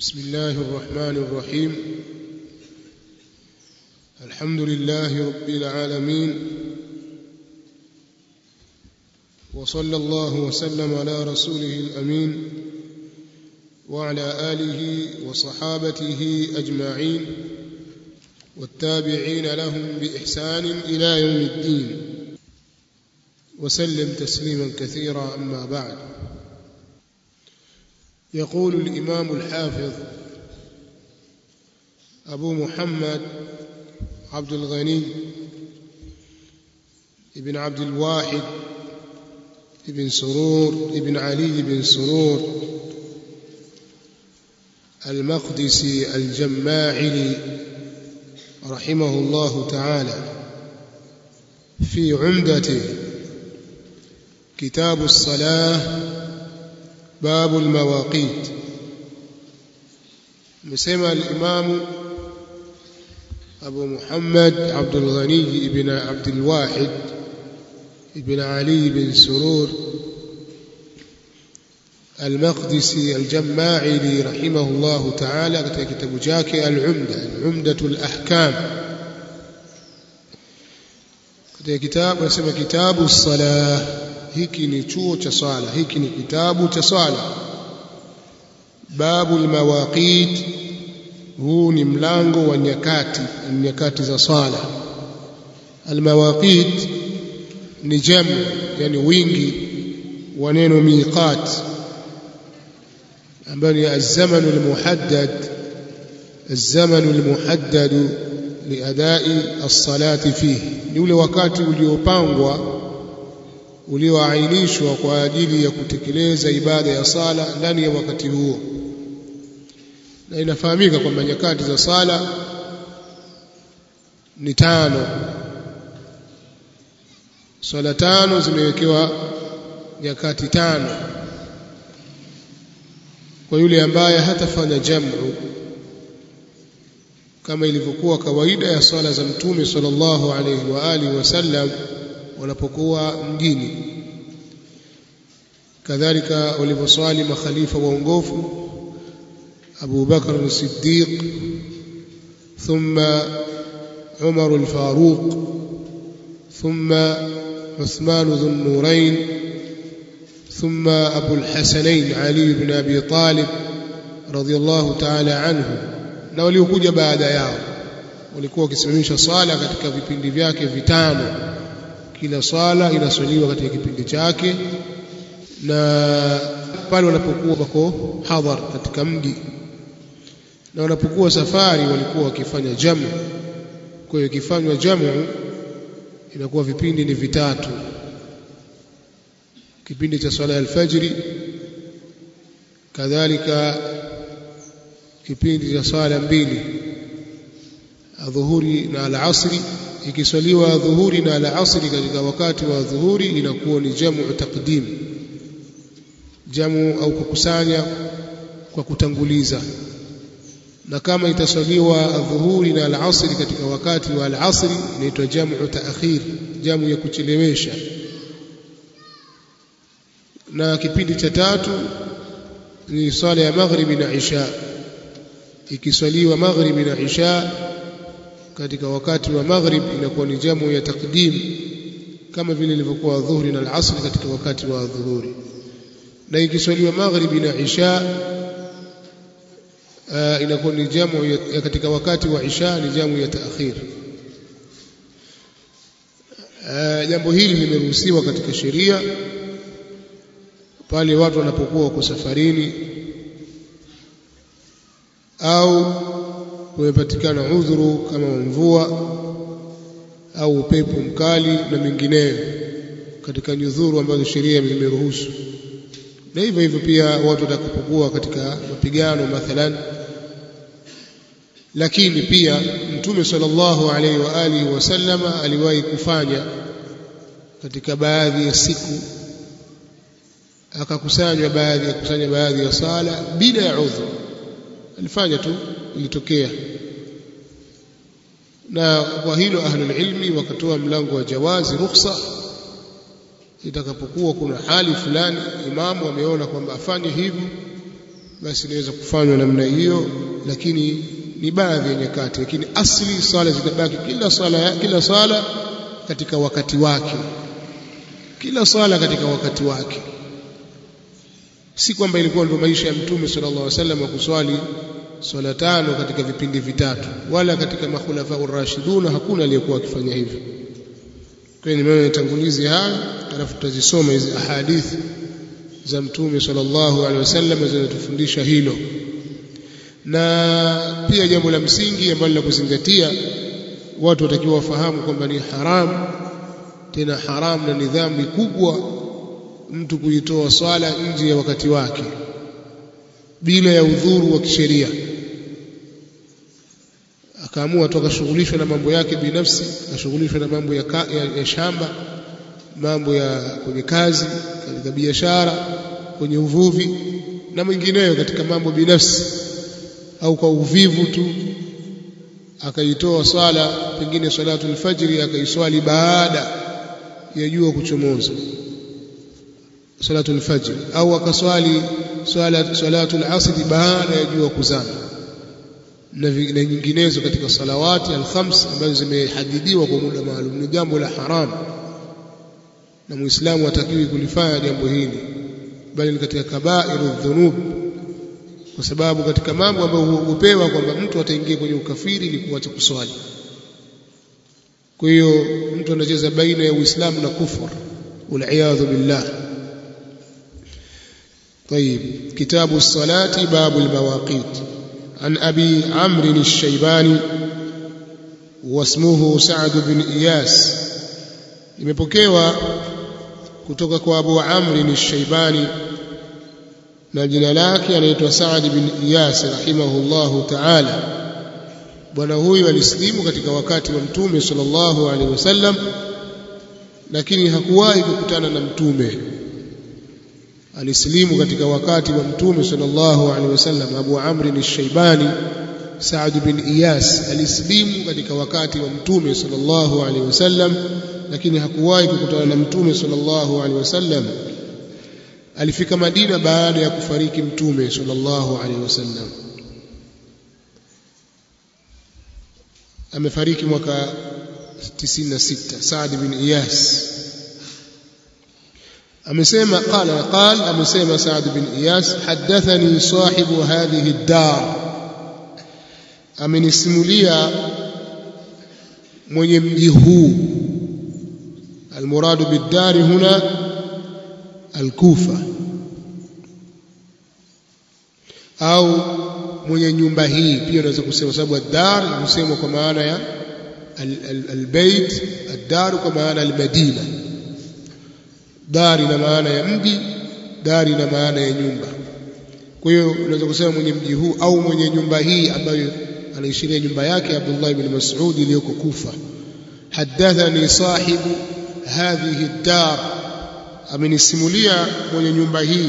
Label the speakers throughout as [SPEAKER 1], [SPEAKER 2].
[SPEAKER 1] بسم الله الرحمن الرحيم الحمد لله رب العالمين وصلى الله وسلم على رسوله الامين وعلى اله وصحابته اجمعين والتابعين لهم باحسان الى يوم الدين وسلم تسليما كثيرا اما بعد يقول الامام الحافظ ابو محمد عبد الغني ابن عبد الواحد ابن سرور ابن علي بن سرور المقدسي الجماعلي رحمه الله تعالى في عمدته كتاب الصلاه باب المواقيت مسمى الإمام أبو محمد عبد الغني بن عبد الواحد بن علي بن سرور المقدسي الجماعلي رحمه الله تعالى katika kitabu chake al-Umda al-Umdatu al-Ahkam katika kitabu anasema kitabu salah hiki ni chuo cha swala hiki ni kitabu cha swala babu almawaqit huu ni mlango wa nyakati nyakati za swala almawaqit ni jamu yani wingi wa neno miqat ambayo ni الزمن المحدد الزمن المحدد لأداء الصلاة فيه ni ule wakati uliopangwa ulioainishwa kwa ajili ya kutekeleza ibada ya sala ndani ya wakati huo na inafahamika kwamba nyakati za sala ni tano swala tano zimewekewa nyakati tano kwa yule ambaye hatafanya jamu kama ilivyokuwa kawaida ya swala za mtume sallallahu alaihi wa alihi wasallam wanapokuwa mjini kadhalika walivyoswali makhalifa waongofu Abu Bakr as-Siddiq thumma Umar al-Faruq thumma Uthman dhu an-Nurayn thumma Abu al-Hasanayn Ali ibn Abi Talib radiyallahu ta'ala anhu na waliokuja baada yao walikuwa wakisimamisha swala katika vipindi vyake vitano kila swala inaswaliwa katika kipindi chake na pale wanapokuwa wako hadhar katika mji na wanapokuwa safari walikuwa wakifanya jamu kwa hiyo ikifanywa jamu inakuwa vipindi ni vitatu kipindi cha swala ya alfajiri kadhalika kipindi cha swala mbili adhuhuri na alasri ikiswaliwa dhuhuri na alasri katika wakati wa dhuhuri inakuwa ni jamu taqdim jamu au kukusanya kwa kutanguliza na kama itaswaliwa dhuhuri na alasri katika wakati wa alasri inaitwa jamu taakhir jamu ya kuchelewesha na kipindi cha tatu ni swala ya maghribi na isha ikiswaliwa maghribi na isha katika wakati wa maghrib inakuwa ni jamu ya takdim kama vile ilivyokuwa dhuhuri na al-asr katika wakati wa dhuhuri na ikiswaliwa maghribi na isha uh, inakuwa ni jamu ya, ya katika wakati wa isha ni jamu ya taakhir uh, jambo hili limeruhusiwa katika sheria pale watu wanapokuwa wako safarini au kumepatikana udhuru kama mvua au upepo mkali na mengineyo katika nyudhuru ambazo sheria zimeruhusu na hivyo hivyo pia watu watakapokuwa katika mapigano mathalan lakini pia mtume sallallahu alaihi wa alihi wasallama aliwahi kufanya katika baadhi ya siku akakusanywa baadhi ya kusanya baadhi ya sala bila ya udhuru alifanya tu ilitokea na kwa hilo ahlul ilmi wakatoa mlango wa jawazi rukhsa itakapokuwa kuna hali fulani imamu ameona kwamba afanye hivyo basi inaweza kufanywa namna hiyo lakini ni baadhi ya nyakati lakini asli swala zitabaki kila swala kila swala katika wakati wake kila swala katika wakati wake si kwamba ilikuwa ndio maisha ya mtume sallallahu alaihi wasallam wa kuswali swala tano katika vipindi vitatu wala katika makhulafa urashiduna hakuna aliyekuwa akifanya hivyo kwa hiyo nimeona nitangulizi haya alafu tutazisoma hizi ahadithi za mtume sallallahu alaihi wasallam zinatufundisha hilo na pia jambo la msingi ambalo la kuzingatia watu watakiwa wafahamu kwamba ni haramu tena haramu na ni dhambi kubwa mtu kuitoa swala nje ya wakati wake bila ya udhuru wa kisheria akaamua tu akashughulishwa na mambo yake binafsi akashughulishwa na mambo ya, ka, ya, ya shamba mambo ya kwenye kazi katika biashara kwenye uvuvi na mengineyo katika mambo binafsi au kwa uvivu tu akaitoa swala pengine salatu alfajri akaiswali baada ya jua kuchomoza salatu alfajr au akaswali swala salatu alasr baada ya jua kuzama na nyinginezo katika salawati alkhams ambazo zimehadidiwa kwa muda maalum ni jambo la haramu na muislamu hatakiwi kulifanya jambo hili bali ni katika kabairu dhunub kwa sababu katika mambo ambayo huogopewa kwamba mtu ataingia kwenye ukafiri ni kuacha kuswali kwa hiyo mtu anacheza baina ya uislamu na kufur waliyadhu billah طيب كتاب الصلاة باب المواقيت عن أبي عمرو الشيباني واسمه سعد بن إياس imepokewa kutoka kwa Abu Amr al-Shaybani na jina lake anaitwa Saad bin Iyas rahimahullahu ta'ala bwana huyu alislimu katika wakati wa mtume sallallahu alaihi wasallam lakini hakuwahi kukutana na mtume alislimu katika wakati wa mtume sallallahu alaihi wasallam Abu Amr al-Shaybani Saad bin Iyas alislimu katika wakati wa mtume sallallahu alaihi wasallam lakini hakuwahi kukutana na mtume sallallahu alaihi wasallam alifika Madina baada ya kufariki mtume sallallahu alaihi wasallam amefariki mwaka 96 Saad bin Iyas amesema qala qal amesema Saad bin Iyas hadathani sahibu hadhihi ad-dar amenisimulia mwenye mji huu المراد بالدار هنا الكوفة au mwenye nyumba hii pia unaweza kusema sababu ad-dar husemwa kwa maana ya al-bait ad-dar kwa maana al-madina dar ina maana ya mji dar ina maana ya nyumba kwa hiyo unaweza kusema mwenye mji huu au mwenye nyumba hii ambayo anaishiria nyumba yake Abdullah ibn Mas'ud iliyoko Kufa hadathani sahibu hadhihi ad-dar amenisimulia mwenye nyumba hii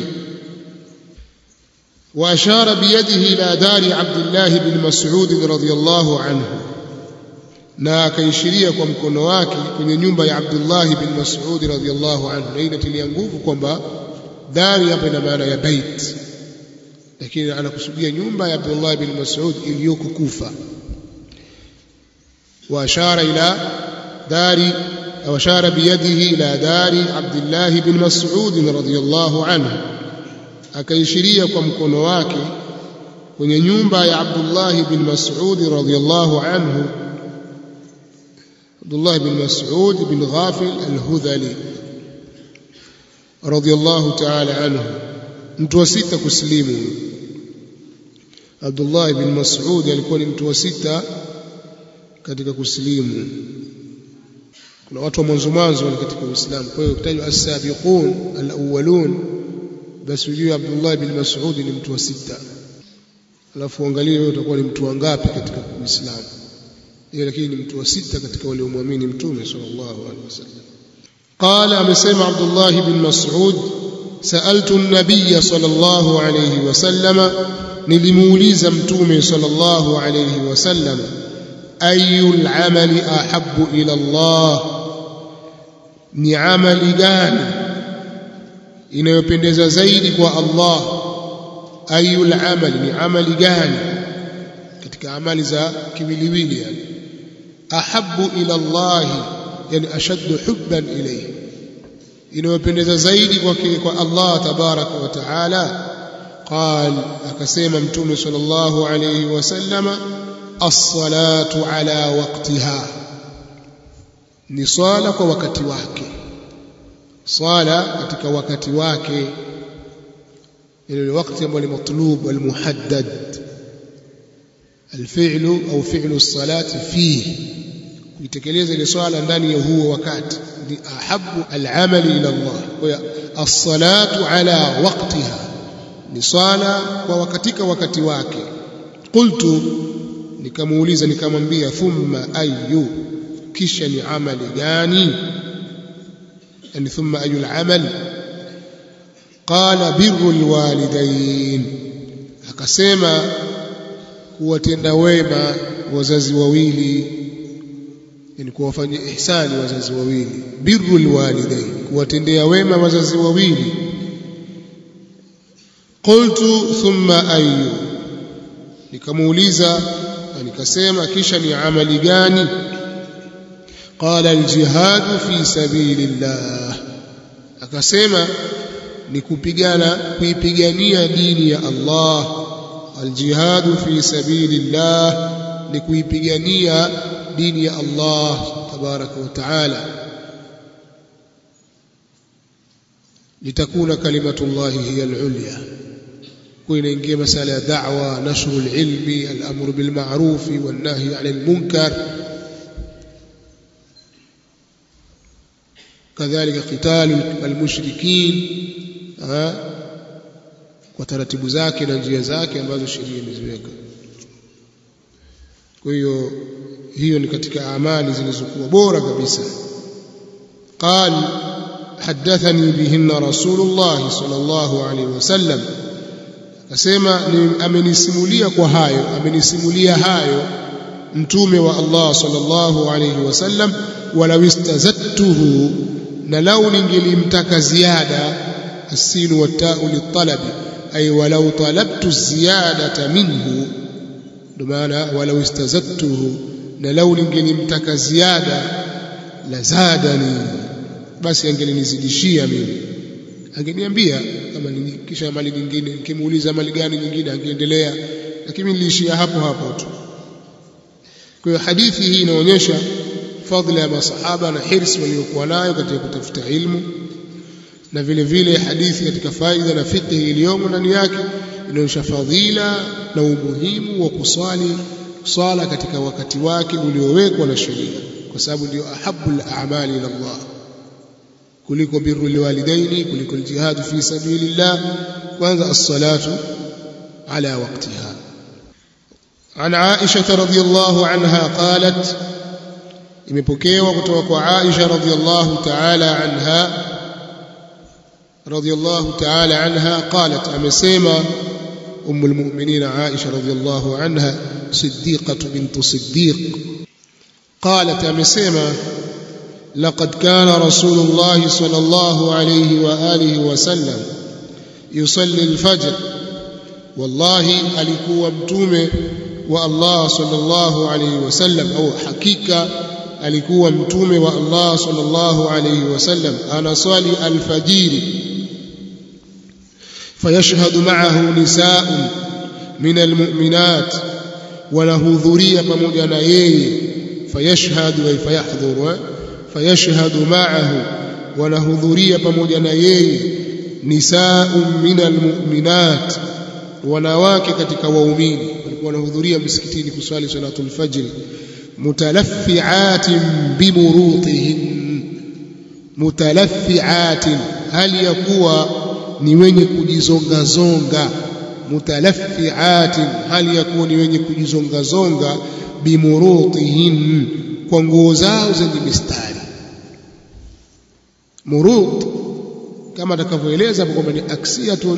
[SPEAKER 1] وأشار بيده إلى دار عبد الله بن مسعود رضي الله عنه na akaishiria kwa mkono wake kwenye nyumba ya Abdullah bin Mas'ud radhiyallahu anhu na inatilia nguvu kwamba dari hapa ina maana ya bait lakini anakusudia nyumba ya Abdullah bin Mas'ud iliyoko Kufa wa ashara ila dari au ashara biyadihi ila dari Abdullah bin Mas'ud radhiyallahu anhu akaishiria kwa mkono wake kwenye nyumba ya Abdullah bin Mas'ud radhiyallahu anhu Abdullah bin Mas'ud bin Ghafil al-Hudhali radhiyallahu ta'ala anhu mtu wa sita kuslimu Abdullah bin Mas'ud alikuwa ni mtu wa sita katika kuslimu kuna watu wa mwanzo mwanzo katika Uislamu kwa hiyo kutajwa as-sabiqun al-awwalun basi ujue Abdullah bin Mas'ud ni mtu wa sita alafu angalie wewe utakuwa ni mtu wangapi katika Uislamu yeye lakini ni mtu wa sita katika wale waliomwamini mtume sallallahu alaihi wasallam qala amesema Abdullah bin Mas'ud sa'altu an-nabiy sallallahu alaihi wasallam nilimuuliza mtume sallallahu alaihi wasallam ayul amali ahabbu ila Allah ni amali gani inayopendeza zaidi kwa Allah ayul amali ni amali gani katika amali za kiwiliwili yani ahabbu ila Allah yani ashaddu hubban ilayhi inayopendeza zaidi kwa kwa Allah tabaraka wa taala قال akasema mtume sallallahu alayhi wasallama as-salatu ala waqtiha ni swala kwa wakati wake swala katika wakati wake ile wakati ambao ni matlub wal muhaddad الفعل أو فعل الصلاة فيه kuitekeleza ile swala ndani ya huo wakati ni ahabu al-amali ila Allah kwa as-salatu ala waqtiha ni swala kwa wakatika wakati wake qultu nikamuuliza nikamwambia thumma ayu kisha ni amali gani yani thumma ayu al-amal qala birru al-walidain akasema kuwatenda wema wazazi wawili yani kuwafanyia ihsani wazazi wawili birru alwalidain kuwatendea wema wazazi wawili qultu thumma ayu nikamuuliza nikasema kisha ni amali gani qala aljihadu fi sabilillah akasema ni kupigana kuipigania dini ya Allah aljihadu fi sabilillah ni kuipigania dini ya Allah tabaraka wa taala litakuna kalimatullahi hiya al-ulya kuinaingia masala ya da'wa nashru al-ilmi al-amru bil ma'ruf wan nahy 'anil munkar kadhalika qitalu al-mushrikin kwa taratibu zake na njia zake ambazo sheria imeziweka kwa hiyo hiyo ni katika amali zilizokuwa bora kabisa قال حدثني بهن رسول الله صلى الله عليه وسلم akasema amenisimulia kwa hayo amenisimulia hayo mtume wa Allah sallallahu alayhi wasallam walau istazattuhu na lau ningelimtaka ziada asinu watau litalabi ay walau talabtu ziyadata minhu ndio maana walau istazattuhu na lau ningelimtaka ziada la zadani basi angelinizidishia mimi angeniambia kama kisha mali nyingine nikimuuliza mali gani nyingine angeendelea lakini niliishia hapo hapo tu kwa hiyo hadithi hii inaonyesha fadhila ya masahaba na hirsi waliokuwa nayo katika kutafuta ilmu na vile vile hadithi katika faida na fiqhi iliyomo ndani yake inaonyesha fadhila na umuhimu wa kuswali swala katika wakati wake uliowekwa na sheria kwa sababu ndio ahabul a'mali ila Allah kuliko birru liwalidaini kuliko aljihad fi sabilillah kwanza as-salatu ala waqtiha عن عائشة رضي الله عنها قالت imepokewa kutoka kwa Aisha radhiyallahu ta'ala anha radhiyallahu ta'ala anha qalat amesema أم المؤمنين عائشة رضي الله عنها صديقة بنت صديق قالت أمسيما لقد كان رسول الله صلى الله عليه وآله وسلم يصلي الفجر والله alikuwa mtume wa Allah sallallahu alayhi wasallam au hakika alikuwa mtume wa Allah sallallahu alayhi wasallam anaswali alfajiri فيشهد معه نساء من المؤمنات ونهذرية pamoja na yeye فيشهد أي فيحضر فيشهد معه ونهذرية pamoja na yeye نساء من المؤمنات wanawake katika waumini walikuwa wanahudhuria msikitini kuswali salatul fajr mutalaffiatin bimurutihin mutalaffiatin hali ya kuwa ni wenye kujizongazonga mutalaffiatin hali ya kuwa ni wenye kujizongazonga bimurutihin kwa nguo zao zenye mistari murut kama atakavyoeleza kwamba ni aksiyatun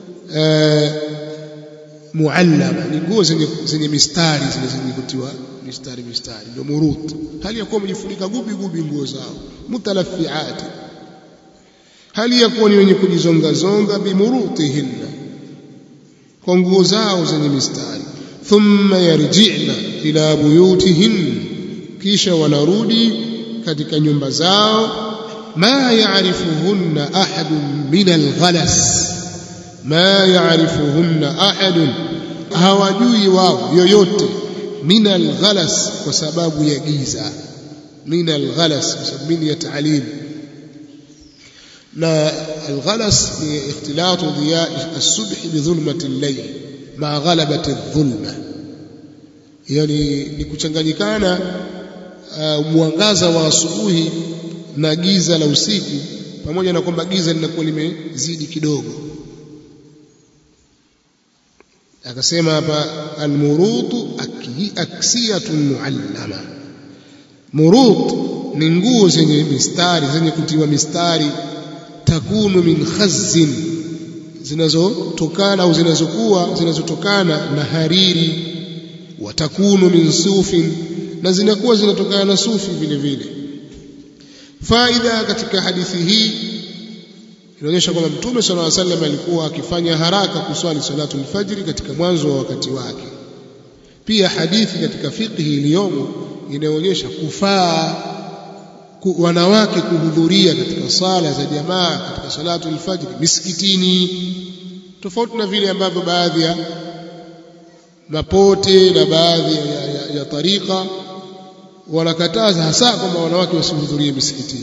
[SPEAKER 1] muallama ni nguo zenye zenye mistari zile zenye kutiwa mistari mistari ndio murut hali ya kuwa wamejifunika gubi gubi nguo zao mutalaffiati hali ya kuwa ni wenye kujizonga zonga bimurutihinna kwa nguo zao zenye mistari thumma yarji'na ila buyutihin kisha wanarudi katika nyumba zao ma ya'rifuhunna ahadun min al-ghalas ma ya'rifuhunna ahadun hawajui wao yoyote min al-ghalas kwa sababu ya giza min al-ghalas kwa sababu min ya ta'lim na al-ghalas ni ikhtilatu dhiya as-subh bi dhulmati al-layl ma ghalabati adh-dhulma yani ni kuchanganyikana uh, mwangaza wa asubuhi na giza la usiku pamoja na kwamba giza linakuwa limezidi kidogo akasema hapa almurutu aksiyatun muallama murut ni nguo zenye mistari zenye kutiwa mistari takunu min khazzin zinazotokana au zinazokuwa zinazotokana na hariri watakunu min sufin na zinakuwa zinatokana na sufi vile vile faida katika hadithi hii inaonyesha kwamba mtume sallallahu alaihi wasallam alikuwa akifanya haraka kuswali salatu alfajiri katika mwanzo wa wakati wake pia hadithi katika fiqhi iliyomo inaonyesha kufaa ku, wanawake kuhudhuria katika sala za jamaa katika salatu alfajiri misikitini tofauti na vile ambavyo baadhi ya mapote na baadhi ya, ya, ya, ya tarika wanakataza hasa kwamba wanawake wasihudhurie misikitini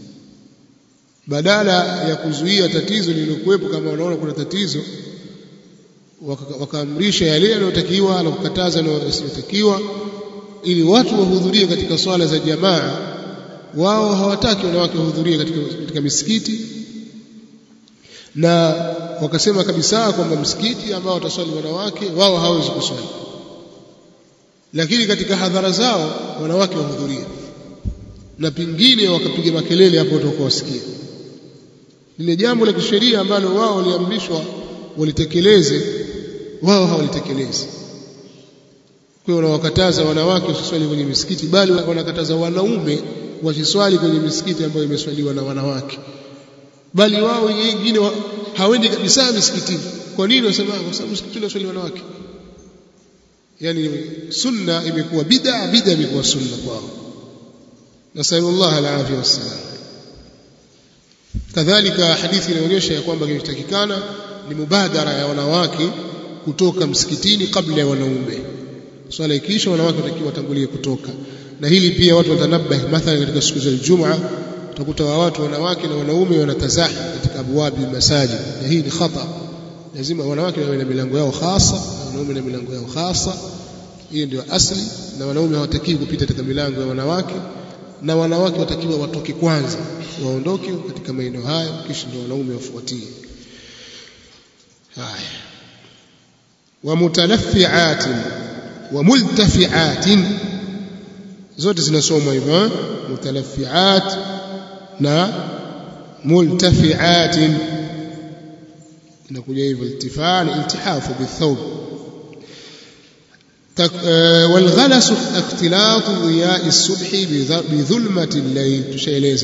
[SPEAKER 1] badala ya kuzuia tatizo lililokuwepo kama wanaona kuna tatizo wakaamrisha yale yanayotakiwa na kukataza yasiyotakiwa ili watu wahudhurie katika swala za jamaa wao hawataki wanawake wahudhurie katika, katika misikiti na wakasema kabisa kwamba msikiti ambao wataswali wanawake wao hawezi kuswali lakini katika hadhara zao wanawake wahudhuria na pingine wakapiga makelele hapo watakuwa wasikia lile jambo la kisheria ambalo wao waliamrishwa walitekeleze wao hawalitekelezi kwa hiyo wanawakataza wanawake wasiswali kwenye misikiti bali wanakataza wanaume wasiswali kwenye misikiti ambayo imeswaliwa na wanawake bali wao wengine wa, hawendi kabisa misikitini kwa nini wasema kwa sababu msikitini waswali wanawake yani sunna imekuwa bid'a bid'a imekuwa sunna kwao nasallallahu alafia wassalam kadhalika hadithi inaonyesha ya kwamba kinachotakikana ni mubadara ya wanawake kutoka msikitini kabla ya wanaume swala ikiisha wanawake watakiwa watangulie kutoka na hili pia watu watanabahi mathalan katika siku za Ijumaa utakuta wa watu wanawake na wanaume wanatazahi katika abwabi masajid na hii ni khata lazima wanawake wawe na milango yao hasa na wanaume na milango yao hasa hiyo ndio asli na wanaume hawatakiwi kupita katika milango ya wanawake na wanawake watakiwa watoke kwanza waondoke katika maeneo hayo kisha ndio wanaume wafuatie haya wa mutalaffiatin wa multafiatin zote zinasomwa hivyo mutalaffiat na multafiatin inakuja hivyo iltifaa ni iltihafu bithawb والغلس اختلاط ضياء الصبح بظلمة الليل تشيلeza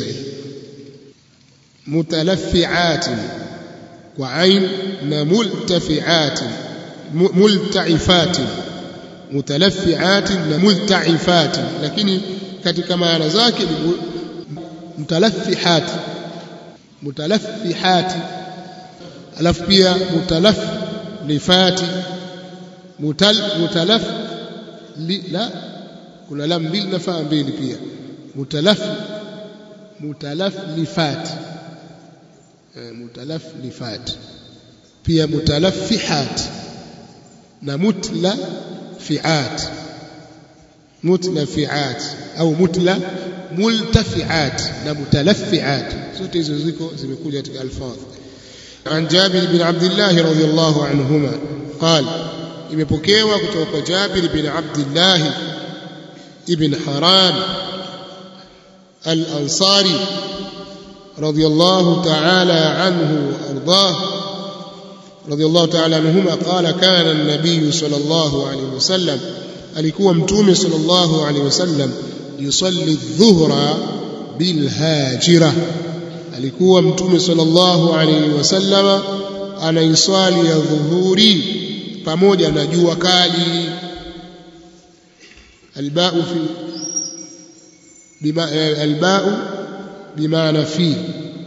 [SPEAKER 1] متلفعات وعين ملتفعات ملتعفات متلفعات ملتعفات lakini katika maana zake ni mutalaffihat mutalaffihat alafu pia mutalaffifati mutal mutalaf li, la kuna lam mbili na faa mbili pia mutalaf mutalaflifat e, mutalaflifat pia mutalaffihat na mutla fiat mutla fiat au mutla multafiat na mutalaffiat zote hizo ziko zimekuja katika alfadh عن جابر بن عبد الله رضي الله عنهما قال imepokewa kutoka kwa Jabir bin Abdullah ibn Haran al-Ansari radiyallahu ta'ala anhu ardah radiyallahu ta'ala anhuma qala kana an-nabiy sallallahu alayhi wasallam alikuwa mtume sallallahu alayhi wasallam yusalli adh-dhuhra bil hajira alikuwa mtume sallallahu alayhi wasallama anaiswali ya dhuhuri pamoja na jua kali albau fi bima albau bimaana fi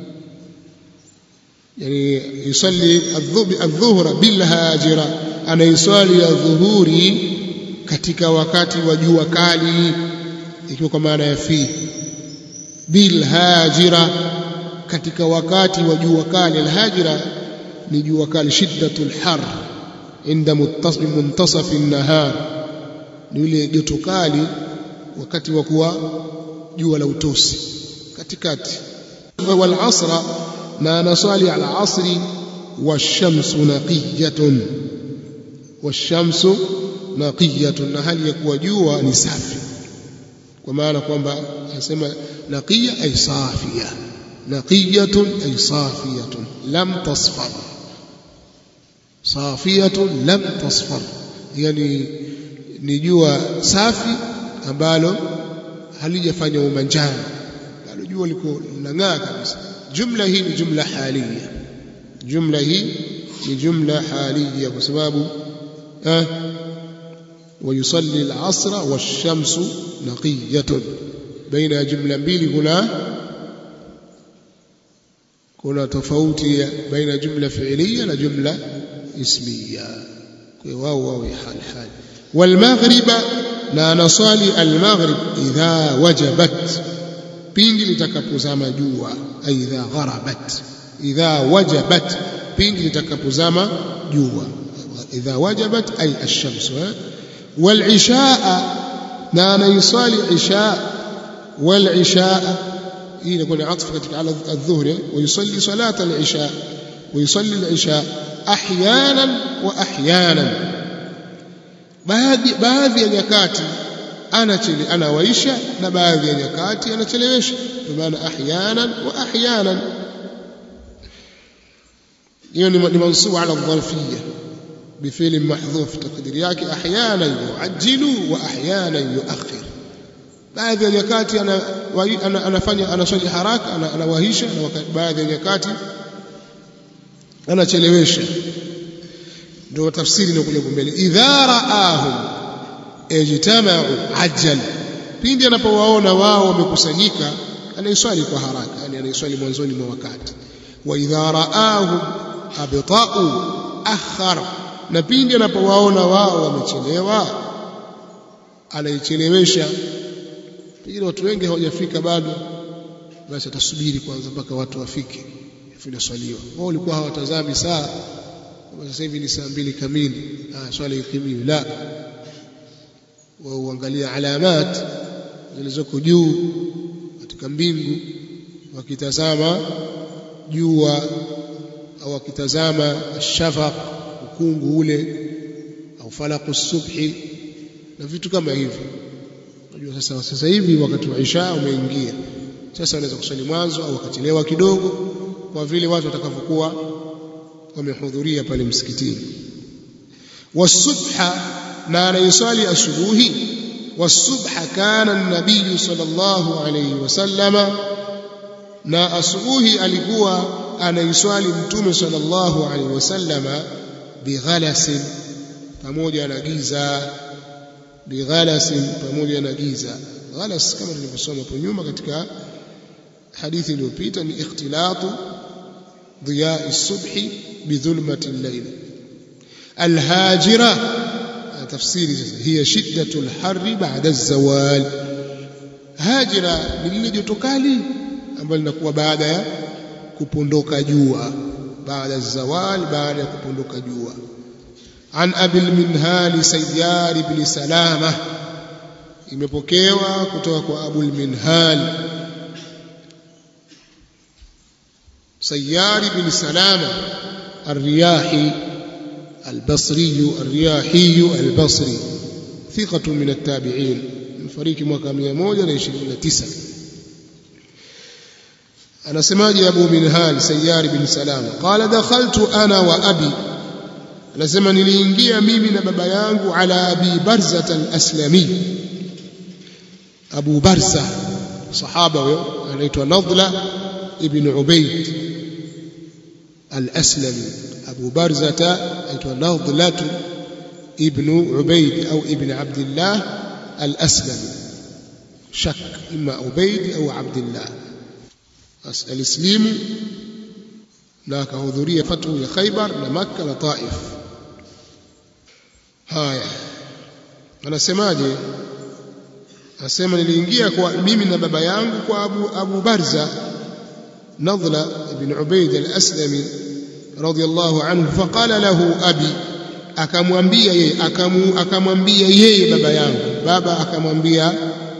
[SPEAKER 1] yani yusalli adh-dhuhra bil hajira anaiswali ya dhuhuri katika wakati wa jua kali ikiwa kwa maana ya fi bil hajira katika wakati wa jua kali alhajira ni jua kali shiddatul har inda muntasaf an-nahar ni ile joto kali wakati wa kuwa jua la utosi katikati wal asra na nasali al asri washamsu naqiyatun washamsu naqiyatun na hali ya kuwa jua ni safi kwa maana kwamba anasema naqiya ay safiya naqiyatun ay safiyatun lam tasfar safiyatun lam tasfar yani ni jua safi ambalo halijafanya umanjano bado jua liko linang'aa kabisa jumla hii ni jumla halia jumla hii ni jumla halia kwa sababu eh ويصلي العصر والشمس نقية بين جملة mbili kuna kuna tofauti baina jumla fi'liya na jumla ismiya kwa wao wao hal hal والمغرب na nasali almaghrib idha wajabat pindi litakapozama jua aidha gharabat idha wajabat pindi litakapozama jua idha wajabat ay ash-shams والعشاء na يصلي عشاء والعشاء hii inakuwa ni atfu katika ala adh-dhuhri ويصلي صلاه العشاء ويصلي العشاء احيانا واحيانا baadhi baadhi ya nyakati anachele anawaisha na baadhi ya nyakati anachelewesha kwa maana ahyanan wa ahyanan hiyo ni mansubu ala dharfiyya بفعل محذوف تقدير yake احيانا يعجل واحيانا يؤخر baadhi ya nyakati ana anafanya anaswali haraka anawahisha na baadhi ya nyakati anachelewesha ndio tafsiri ni kule mbele idha raahum ijtama'u ajal pindi anapowaona wao wamekusanyika anaiswali kwa haraka yani anaiswali mwanzoni mwa wakati wa idha raahum abta'u akhara na pindi anapowaona wao wamechelewa anaichelewesha pengine watu wengi hawajafika bado basi atasubiri kwanza mpaka watu wafike inaswaliwa wao walikuwa hawatazami saa sasa hivi ni saa mbili kamili ah swala ikimiwi la wao uangalia alamat zilizoko juu katika mbingu wakitazama jua au wakitazama shafaq ukungu ule au falaku subhi na vitu kama hivyo unajua sasa sasa hivi wakati wa isha umeingia sasa wanaweza kuswali mwanzo au wakachelewa kidogo kwa vile watu watakavyokuwa wamehudhuria pale msikitini wasubha na anayeswali asubuhi wasubha kana an-nabiy sallallahu alayhi wasallama na asubuhi alikuwa anaiswali mtume sallallahu alayhi wasallama bighalasin pamoja na giza bighalasin pamoja na giza ghalas kama tulivyosoma hapo nyuma katika hadithi iliyopita ni ikhtilatu ضياء الصبح بظلمة الليل الهاجرة تفسير هي شدة الحر بعد الزوال هاجرة للي joto kali ambalo linakuwa baada ya kupondoka jua baada ya zawal baada ya kupondoka jua an abil minhal sayyar ibn salama imepokewa kutoka kwa abul minhal سيار بن سلامة الرياحي البصري الرياحي البصري ثقة من التابعين من فريق mwaka 129 أنا سماجي أبو منهال سيار بن سلامة قال دخلت أنا وأبي anasema niliingia mimi na baba yangu ala abi barza al-aslami abu barza sahaba huyo anaitwa nadla ibn ubayd al-aslami abu barza aitwa nadla ibn Ubaid au ibn Abdullah al-Aslami shak ima Ubaid au Abdullah alislimu na akahudhuria fatu ya Khaybar na Makka na Taif haya anasemaje anasema niliingia kwa mimi na baba yangu kwa Abu, Abu Barza Nadla ibn Ubaid al-Aslami radiyallahu anhu faqala lahu abi akamwambia yeye akamwambia yeye baba yangu baba akamwambia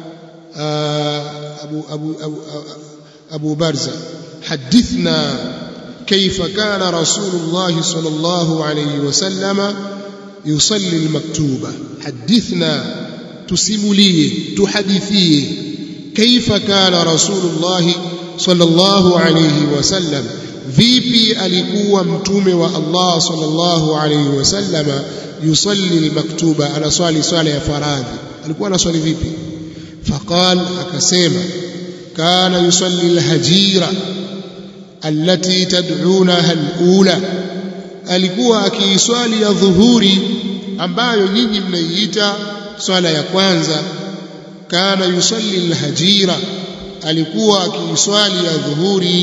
[SPEAKER 1] Abu Abu Abu Abu Barza hadithna كيف كان رسول الله صلى الله عليه وسلم يصلي المكتوبة حدثنا تسمليه تحدثيه كيف كان رسول الله صلى الله عليه وسلم vipi alikuwa mtume wa Allah sallallahu alayhi wasallama yusalli almaktuba anaswali swala ya faradhi alikuwa anaswali vipi faqal akasema kana yusalli alhajira allati tad'unaha alula alikuwa akiiswali ya dhuhuri ambayo nyinyi mnaiita swala ya kwanza kana yusalli alhajira alikuwa akiiswali ya dhuhuri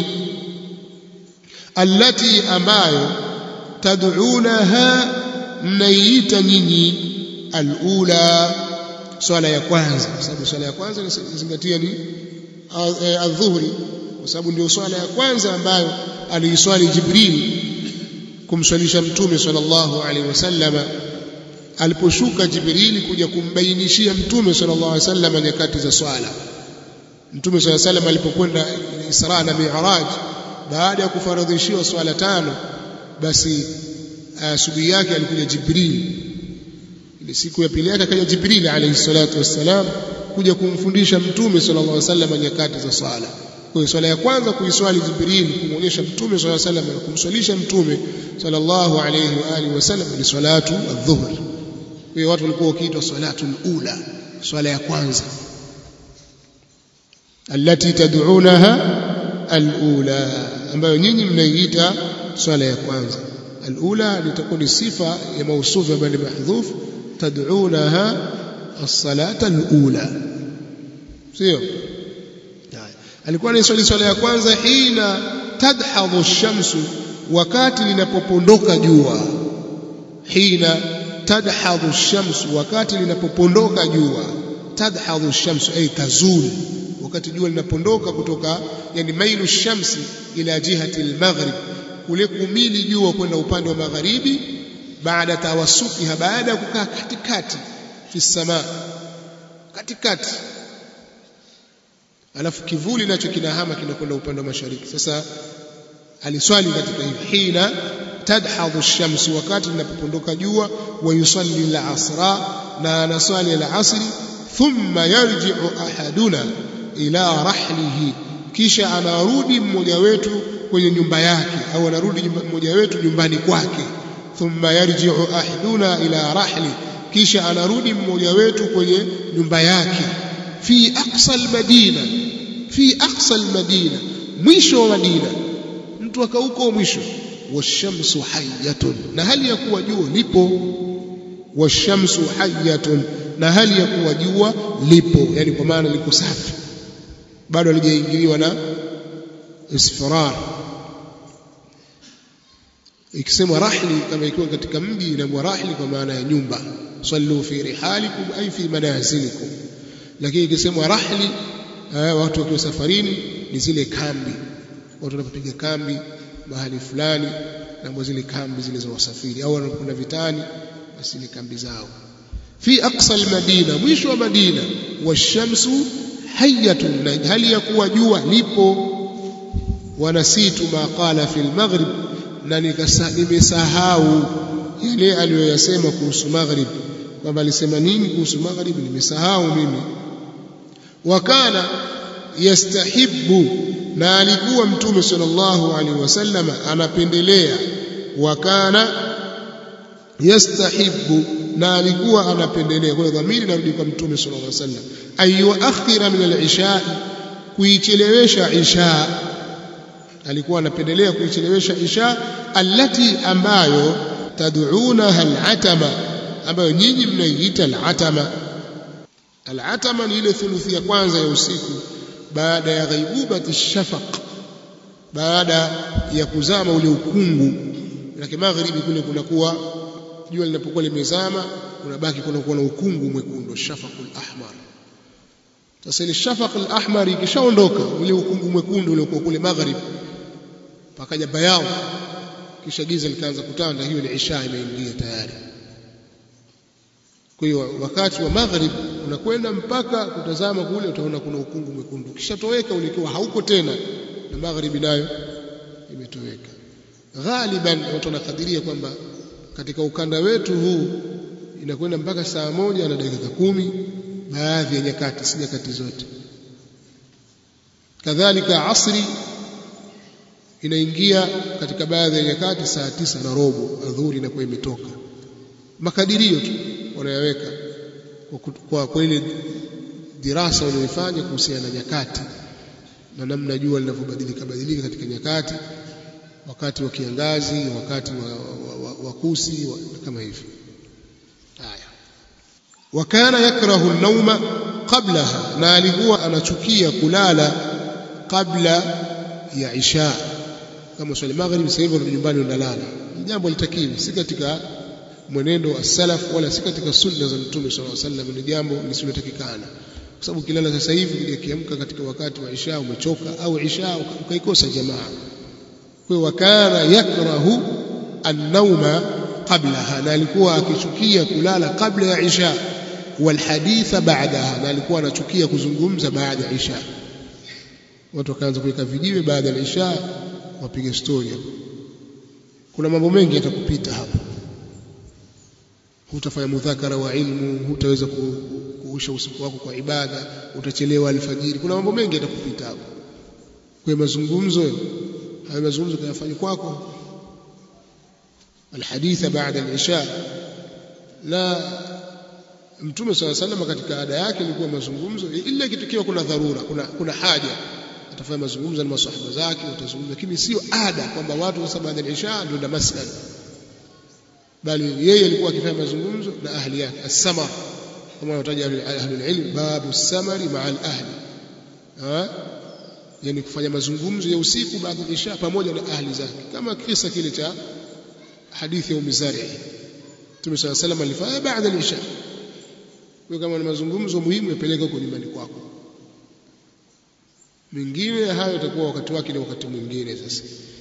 [SPEAKER 1] allati ambayo tad'unaha mnaiita nyinyi alula swala ya kwanza kwa sababu swala ya kwanza inazingatia ni adhuhuri kwa sababu ndio swala ya kwanza ambayo aliiswali Jibril kumswalisha mtume sallallahu alaihi wasallama aliposhuka Jibril kuja kumbainishia mtume sallallahu alaihi wasallam nyakati za swala mtume sallallahu alaihi wasallam alipokwenda Isra na Mi'raj baada ya kufaradhishiwa swala tano basi asubuhi yake alikuja Jibril ile siku ya pili yake akaja Jibril alayhi salatu wassalam kuja kumfundisha mtume sallallahu alaihi wasallam nyakati za swala kwa hiyo swala ya kwanza kuiswali Jibril kumwonyesha mtume sallallahu alaihi wasallam na kumswalisha mtume sallallahu alaihi wa alihi wasallam ni salatu adh-dhuhr kwa hiyo watu walikuwa wakiitwa salatu ula swala ya kwanza allati tad'unaha al-ula ambayo nyinyi mnaiita swala ya kwanza al-ula litakuwa ni sifa ya mausufu ambayo ni mahdhuf tad'unaha as-salata al-ula sio alikuwa anaiswali swala ya kwanza hina tadhadhu ash-shamsu wakati linapopondoka jua hina tadhadhu ash-shamsu wakati linapopondoka jua tadhadhu ash-shamsu ay tazul wakati jua linapondoka kutoka yani mailu shamsi ila jihati al-maghrib kule kumili jua kwenda upande wa magharibi baada tawassukiha baada ya kukaa katikati fi sama katikati alafu kivuli nacho kinahama kinakwenda upande wa mashariki sasa aliswali katika hivi hina tadhadhu ash-shamsu wakati linapopondoka jua wa yusalli al-asra na anaswali al-asri thumma yarji'u ahaduna ila rahlihi kisha anarudi mmoja wetu kwenye nyumba yake au anarudi mmoja wetu nyumbani kwake thumma yarji'u ahaduna ila rahli kisha anarudi mmoja wetu kwenye nyumba yake fi aqsa almadina fi aqsa almadina mwisho wa madina mtu akauko mwisho washamsu hayyatun na hali ya kuwa jua lipo washamsu hayyatun na hali ya kuwa jua lipo yani kwa maana liko safi bado halijaingiliwa na isfirar ikisemwa rahli kama ikiwa katika mji inakuwa rahli kwa maana ya nyumba sallu fi rihalikum ay fi manazilikum lakini ikisemwa rahli watu wakiwa safarini ni zile kambi watu wanapopiga kambi mahali fulani na zile kambi zile za wasafiri au wanapokwenda vitani basi ni kambi zao fi aqsa almadina mwisho wa madina washamsu hayyatun na hali ya kuwa jua lipo wanasitu ma qala fi almaghrib na nimesahau yale aliyoyasema kuhusu maghrib kwamba alisema nini kuhusu maghrib nimesahau mimi wakana yastahibbu na alikuwa mtume sallallahu alaihi wasallam anapendelea wakana yastahibbu na alikuwa anapendelea kwa dhamiri narudi kwa mtume sallallahu alaihi wasallam ayuakhira min al-isha kuichelewesha isha alikuwa anapendelea kuichelewesha isha allati ambayo tad'unaha al-atama ambayo nyinyi mnaiita al-atama al-atama ni ile thuluthi ya kwanza ya usiku baada ya ghaibubati shafaq baada ya kuzama ule ukungu lakini magharibi kule kunakuwa jua linapokuwa limezama unabaki kunakuwa na ukungu mwekundu shafaqul ahmar sasa ile shafaqul ahmar ikishaondoka ule ukungu mwekundu uliokuwa kule magharibi pakaja bayao kisha giza likaanza kutanda hiyo ni isha imeingia tayari kwa hiyo wakati wa maghrib unakwenda mpaka kutazama kule utaona kuna ukungu mwekundu kishatoweka ulikuwa hauko tena na magharibi nayo imetoweka ghaliban watu wanakadiria kwamba katika ukanda wetu huu inakwenda mpaka saa moja na dakika kumi baadhi ya nyakati si nyakati zote kadhalika asri inaingia katika baadhi ya nyakati saa tisa na robo adhuhuri inakuwa imetoka makadirio tu wanayaweka kwa, kwa ile dirasa walioifanya kuhusiana na nyakati na namna jua linavyobadilika badilika katika nyakati wakati wa kiangazi wakati wa, wa, wa, wa kusi wa, kama hivyo haya wakana yakrahu an-nauma qablaha na alikuwa anachukia kulala kabla ya isha kama swali magharibi sasa hivi nyumbani unalala jambo litakiwi si katika mwenendo wa salaf wala si katika sunna za mtume sallallahu alaihi wasallam ni jambo lisilotakikana kwa sababu kilala sasa hivi ukiamka katika wakati wa isha umechoka au isha ukaikosa jamaa kwa wakana yakrahu an-nauma qablaha na alikuwa akichukia kulala kabla ya isha walhaditha ba'daha na alikuwa anachukia kuzungumza baada ya isha watu wakaanza kuweka vijiwe baada ya isha wapige story kuna mambo mengi yatakupita hapo hutafanya mudhakara wa ilmu hutaweza kuusha usiku wako kwa ibada utachelewa alfajiri kuna mambo mengi yatakupita hapo kwa mazungumzo haya mazungumzo kayafanya kwako alhaditha baada al-isha la mtume swalla sallam katika ada yake ilikuwa mazungumzo ila ikitokea kuna dharura kuna kuna haja atafanya mazungumzo na maswahaba zake watazungumza lakini sio ada kwamba watu sasa baada ya isha ndio na masala bali yeye alikuwa akifanya mazungumzo na ahli yake as-samar kama wanataja ahli al-ilm babu as-samari ma'a al-ahli ha yani kufanya mazungumzo ya usiku baada ya isha pamoja na ahli zake kama kisa kile cha hadithi ya umizari Mtume صلى الله عليه وسلم alifanya baada ya isha kwa kama ni mazungumzo muhimu yapeleke huko nyumbani kwako mingine hayo itakuwa wakati wake na wakati mwingine sasa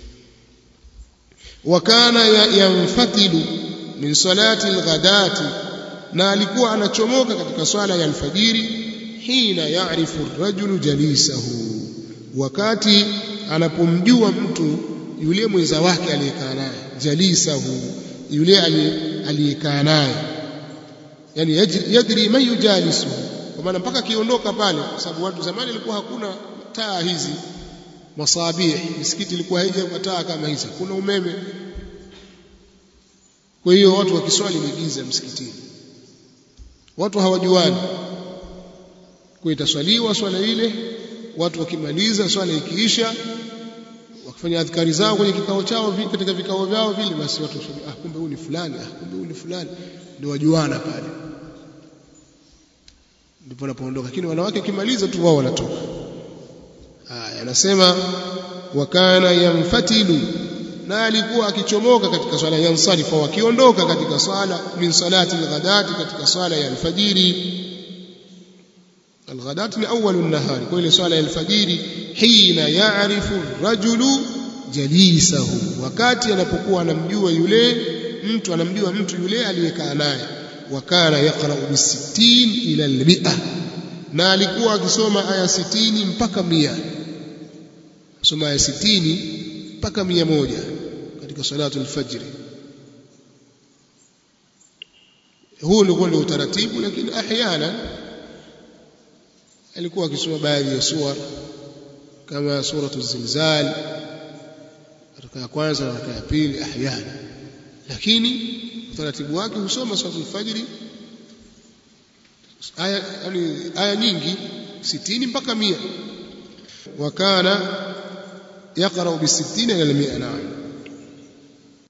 [SPEAKER 1] wakana yanfatilu min salati alghadati na alikuwa anachomoka katika swala ya alfajiri hina yaarifu rajulu jalisahu wakati anapomjua mtu yule mwenza wake aliyekaa naye jalisahu yule aliyekaa naye yani yadri man yujalisu kwa maana mpaka akiondoka pale kwa sababu watu zamani ilikuwa hakuna taa hizi masabih misikiti ilikuwa haija taa kama hizi kuna umeme kwa hiyo watu wakiswali ni giza msikitini watu hawajuani kwa itaswaliwa swala ile watu wakimaliza swala ikiisha wakifanya adhkari zao kwenye kikao chao katika vikao vyao vile basi watu wasema ah kumbe huyu ni fulani ah kumbe huyu ni fulani ndio wajuana pale ndipo wanapoondoka lakini wanawake kimaliza tu wao wanatoka haya anasema wakana yamfatilu na alikuwa akichomoka katika swala ya nsarifa wakiondoka katika swala min salati alghadati katika swala ya alfajiri alghadat ni awwal an-nahar kwa ile swala ya alfajiri hina ya'rifu rajulu jalisahu wakati anapokuwa anamjua yule mtu anamjua mtu yule aliyekaa naye wakana yaqra bi 60 ila al-mi'a na alikuwa akisoma aya 60 mpaka 100 soma aya 60 mpaka 100 katika salatu al-fajr huu ndio ndio utaratibu lakini ahyana alikuwa akisoma baadhi ya sura kama suratu zilzal raka ya kwanza na raka ya pili ahyana lakini utaratibu wake husoma suratu al-fajr aya yani aya nyingi 60 mpaka 100 wakana يقرأ بالستين إلى المئة نعم